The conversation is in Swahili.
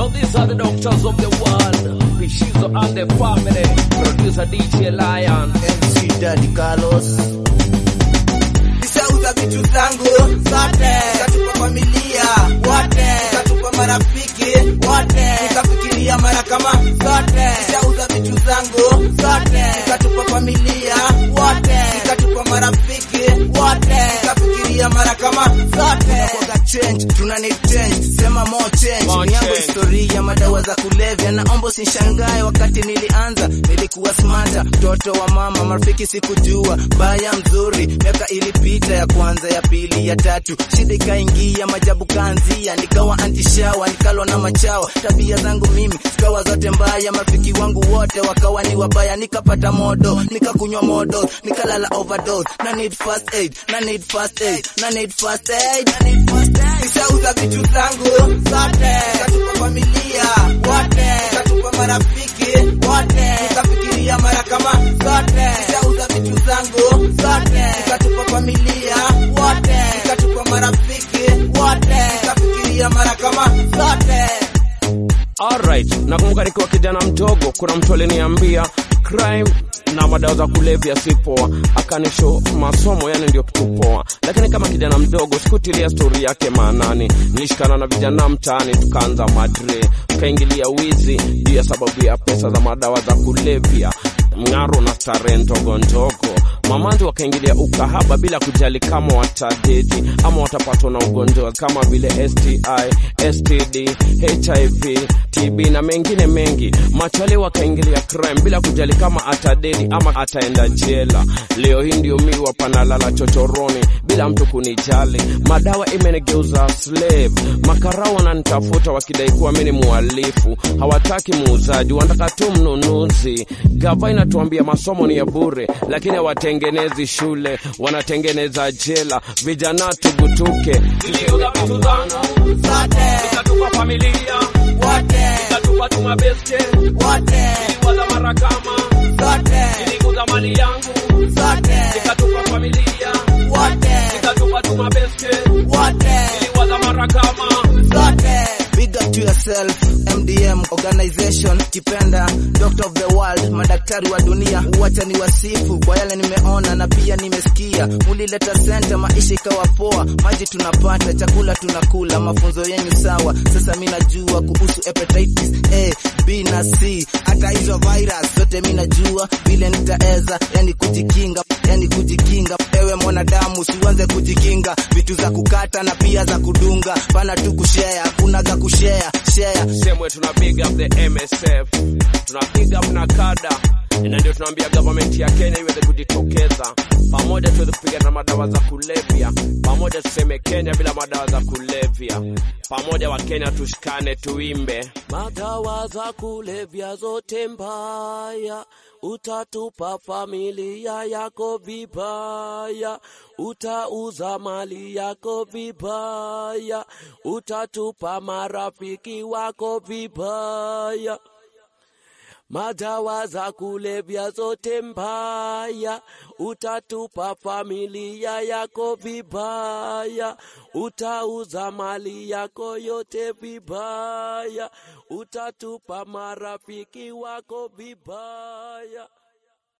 Now these are the doctors of the world. Pishizo and the family. Producer DJ Lion. MC Daddy Carlos Nishauza vitu zangu zote, nikatupa familia wote, nikatupa marafiki wote, nikafikiria mara kama zote. Nishauza vitu zangu zote, nikatupa familia wote, nikatupa marafiki wote, nikafikiria mara kama zote. Kwa change tuna need change sema more change More ni yangu change. historia madawa za kulevya naomba usishangae wakati nilianza nilikuwa smarta mtoto wa mama marafiki sikujua baya mzuri miaka ilipita ya kwanza ya pili ya tatu shida ikaingia majabu kaanzia nikawa antishawa nikalwa na machawa tabia zangu mimi zikawa zote mbaya marafiki wangu wote wakawa ni wabaya nikapata modo nikakunywa modo nikalala overdose na need first aid na need first aid na need first aid na need first aid Nishauza vitu zangu zote, nikatupa familia wote, nikatupa marafiki wote, nikafikiria mara kama zote. Nishauza vitu zangu zote, nikatupa familia wote, nikatupa marafiki wote, nikafikiria mara kama zote. Alright, nakumbuka nikiwa kijana mdogo, kuna mtu aliniambia crime na madawa za kulevya si poa, akanisho masomo yani ndio kitu poa. Lakini kama kijana mdogo sikutilia stori yake maanani, nilishikana na vijana mtaani, tukaanza madre, tukaingilia wizi juu ya sababu ya pesa za madawa za kulevya, mng'aro na starehe ndogo ndogo mamanzi wakaingilia ukahaba bila kujali kama watadedi ama watapatwa na ugonjwa kama vile STI, STD, HIV, TB na mengine mengi. Machale wakaingilia crime bila kujali kama atadedi ama ataenda jela. Leo hii ndio mi wapanalala chochoroni bila mtu kunijali. Madawa imenigeuza slave. Makarao wananitafuta wakidai kuwa mi ni muhalifu, hawataki muuzaji, wanataka tu mnunuzi. Gava inatuambia masomo ni ya bure, lakini hawatengenezi shule, wanatengeneza jela. Vijana tugutuke, niliuza vitu zangu Zote, nikatupa familia, wote, nikatupa tu mabeste, wote, niliwaza mara kama zote, nilikuza mali yangu, zote, nikatupa familia, wote, nikatupa tu mabeste, wote, niliwaza mara kama zote. Big up to yourself, MDM organization, kipenda doctor of the world, madaktari wa dunia. Wacha ni wasifu kwa yale nimeona na pia nimesikia. Mulileta center, maisha ikawa poa, maji tunapata, chakula tunakula, mafunzo yenu sawa. Sasa mi najua kuhusu hepatitis A, B na C, hata hizo virus zote mi najua vile nitaeza, yani kujikinga, yani kujikinga. Ewe mwanadamu, siuanze kujikinga vitu za kukata na pia za kudunga, bana tu kushare, hakuna ga kushare share semwe tuna big up the MSF, tuna big up na kada na ndio tunaambia government ya Kenya iweze kujitokeza pamoja, tuweze kupigana na madawa za kulevya pamoja, tuseme Kenya bila madawa za kulevya pamoja. Wa Kenya tushikane, tuimbe madawa za kulevya zote mbaya, utatupa familia yako vibaya, utauza mali yako vibaya, utatupa marafiki wako vibaya. Madawa za kulevya zote mbaya, utatupa familia yako vibaya, utauza mali yako yote vibaya, utatupa marafiki wako vibaya.